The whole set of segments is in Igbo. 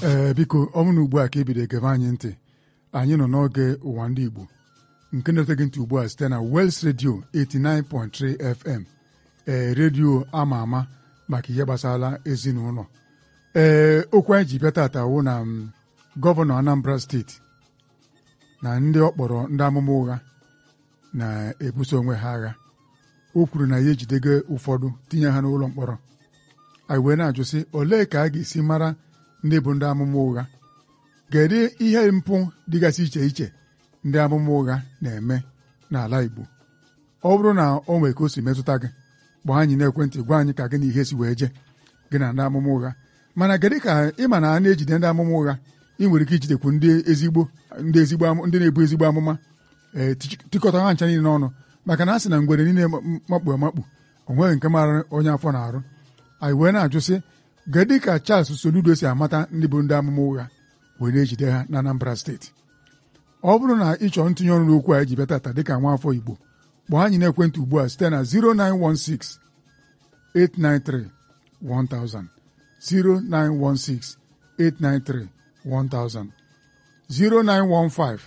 ee biko ọ bụrụ na ugbu a ka ebido egebe anyị ntị anyị nọ n'oge ụwa ndị Igbo nke na-ete gị ntị ugbu a site na Wels Radio 89.3 FM ee redio ama ama maka ihe gbasara ezinụlọ ee okwu anyị ji bịa tata wụ na m, gọvanọ Anambra steeti na ndị ọ kpọrọ ndị amụma ụgha na-ebuso onwe ha agha o kwuru na ya ejidego ụfọdụ tinye ha n'ụlọ mkpọrọ anyị wee na-ajụ sị olee ka a ga-esi mara ndị bụ ndị amụma ụgha kedu ihe mpụ dịgasị iche iche ndị amụma ụgha na-eme n'ala Igbo ọ bụrụ na o nwee ka o si metụta gị gbaa anyị n'ekwentị gwa anyị ka gị na ihe si wee je gị na ndị amụma ụgha mana kedu ka ịma na a na-ejide ndị amụma ụgha ị nwere ike ijidekwu ndị ezigbo ndị ezigbo amụ- ndị na-ebu ezigbo amụma ee tikọta ha ncha niile n'ọnụ maka na a sị na ngwere niile makpu amakpu o nweghị nke mara onye afọ na-arụ anyị wee na-ajụ sị kedụ ka Charles Soludo si amata ndị bụ ndị amụma ụgha wee na-ejide ha na Anambra steeti ọ bụrụ na ị chọrọ ntinye ọrụ n'okwu a eji bịa tata dịka nwa afọ Igbo kpọọ anyị n'ekwentị ugbu a site na 0916 893 1000 0916 893 1000 0915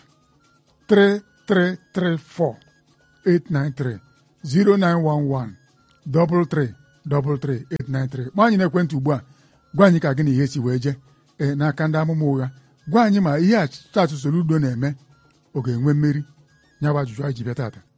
3334 893 0911 33 33 893 gba anyị n'ekwentị ugbu a gwa anyị ka gị na ihe si wee je ee n'aka ndị amụma ụgha gwa anyị ma ihe a Charles Soludo na-eme ọ ga-enwe mmeri nyabụ ajụjụ anyị ji bịa tata